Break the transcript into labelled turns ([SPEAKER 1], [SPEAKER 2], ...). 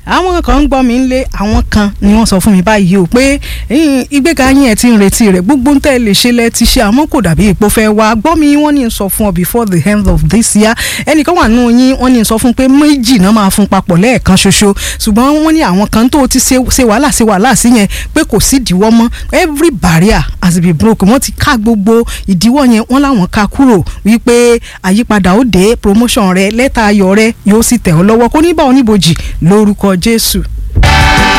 [SPEAKER 1] àwọn kan ń gbọ́ mi ń lé àwọn kan ni wọ́n sọ fún mi báyìí o pé ìgbéga yín ẹ̀ ti ń retí rẹ̀ gbogbo ń tẹ́ lè ṣe lẹ́ ti ṣe àmọ́ kò dàbí ipò fẹ́ wá gbọ́ mi wọ́n ní sọ fún ọ before the end of this year ẹnìkan wà nù yín wọ́n ní sọ fún pé méjì náà máa fún papọ̀ lẹ́ẹ̀kan ṣoṣo ṣùgbọ́n wọ́n ní àwọn kan tó ti ṣe wàhálà ṣe wàhálà sí yẹn pé kò sí ìdíwọ́ mọ́ every barrier has been broken wọ́n ti ká gbogbo ìdíwọ́ yẹn wọ́n láwọn ká kúrò wípé àyípadà ó dé promotion rẹ lẹ́tà ayọ̀ rẹ yóò sì tẹ̀ ọ́ lọ́wọ́ kó ní bá oníbojì lórúkọ Jésù.